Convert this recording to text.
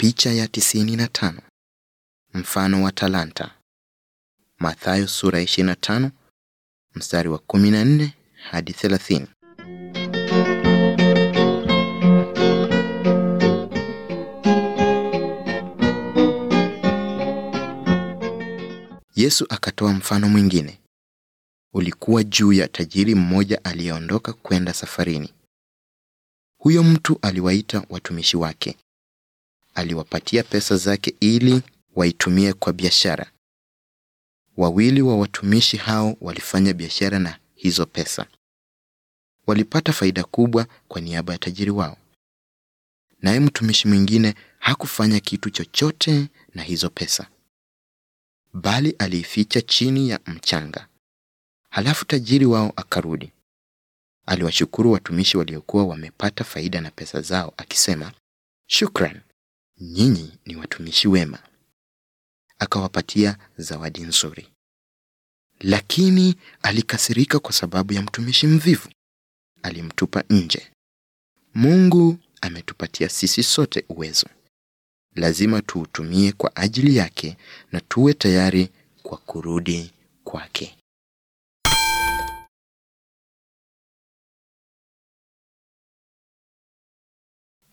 Picha ya tisini na tano. Mfano wa talanta. Mathayo sura ya 25 mstari wa 14 hadi 30. Yesu akatoa mfano mwingine. Ulikuwa juu ya tajiri mmoja aliyeondoka kwenda safarini. Huyo mtu aliwaita watumishi wake. Aliwapatia pesa zake ili waitumie kwa biashara. Wawili wa watumishi hao walifanya biashara na hizo pesa. Walipata faida kubwa kwa niaba ya tajiri wao. Naye mtumishi mwingine hakufanya kitu chochote na hizo pesa, bali aliificha chini ya mchanga. Halafu tajiri wao akarudi. Aliwashukuru watumishi waliokuwa wamepata faida na pesa zao, akisema, shukran, nyinyi ni watumishi wema. Akawapatia zawadi nzuri. Lakini alikasirika kwa sababu ya mtumishi mvivu. Alimtupa nje. Mungu ametupatia sisi sote uwezo. Lazima tuutumie kwa ajili yake na tuwe tayari kwa kurudi kwake.